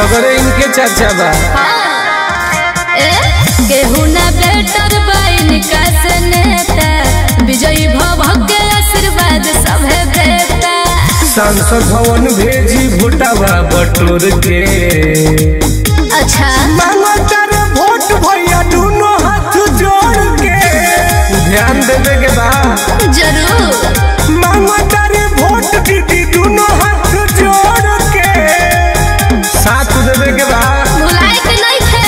सगरे इनके चर्चा बा ए केहू ना बेटर बाइन से नेता विजयी भव के आशीर्वाद सभे बेटा सांसद भवन भेजी भोटावा बटोर के अच्छा मांगतर वोट भैया दोनों हाथ जोड़ के ध्यान देवे के बा जरूर मांगतर वोट दीदी दोनों हाथ जोड़ के साथ देवे के बा भुलाए के नहीं थे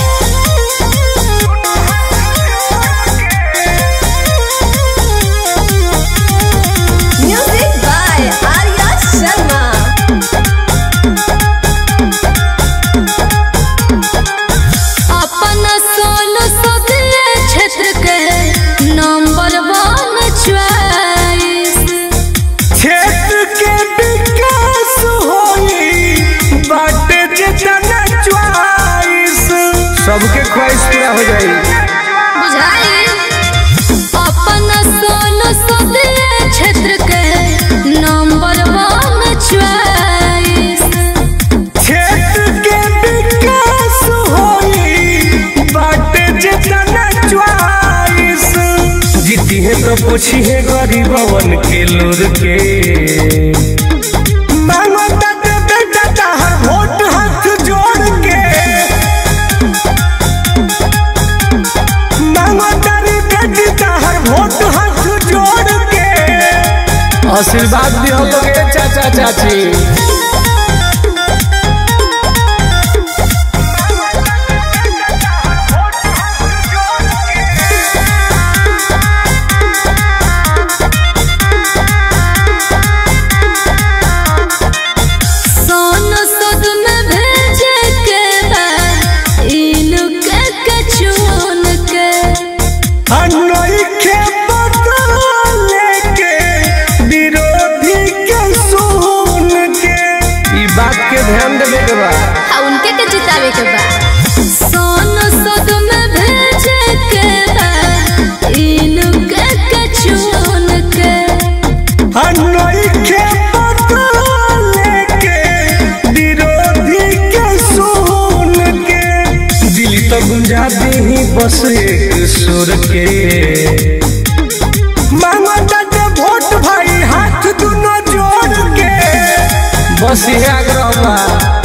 म्यूजिक बाय आर्या शर्मा अपन सोलो सदे क्षेत्र के नंबर वन चॉइस क्षेत्र के विकास होई बाटे जितना च्वाइस सबके ख्वाहिश पूरा हो जाई बुझाई अपन सोलो सदे क्षेत्र के नंबर वन चॉइस क्षेत्र के विकास होई बाटे जितना च्वाइस जीती है तो पूछी है गरीबवन के लोर के मांगता ते बेटा तहर वोट हाथ जोड़ के मांगता रे बेटी तहर वोट हाथ जोड़ के आशीर्वाद दियो लोगे चाचा चाची सोनो सद में भेजे के बा इनके के चुन के अनोई के बदले के विरोधी के सुन के ई बात के ध्यान देवे के बा आ उनके के जितावे के बा सोनो सद में भेजे के बा इनके के चुन के अनोई के बदले के विरोधी के सुन के दिल तो गुंजा दी बस एक सुर के मांगता के वोट भाई हाथ दोनों जोड़ के बस ये आग्रह बा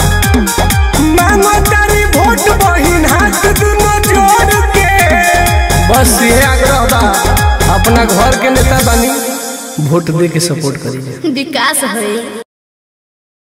मांगतारी वोट बहिन हाथ दोनों जोड़ के बस ये आग्रह बा अपना घर के नेता बनी वोट दे के सपोर्ट करिए विकास होई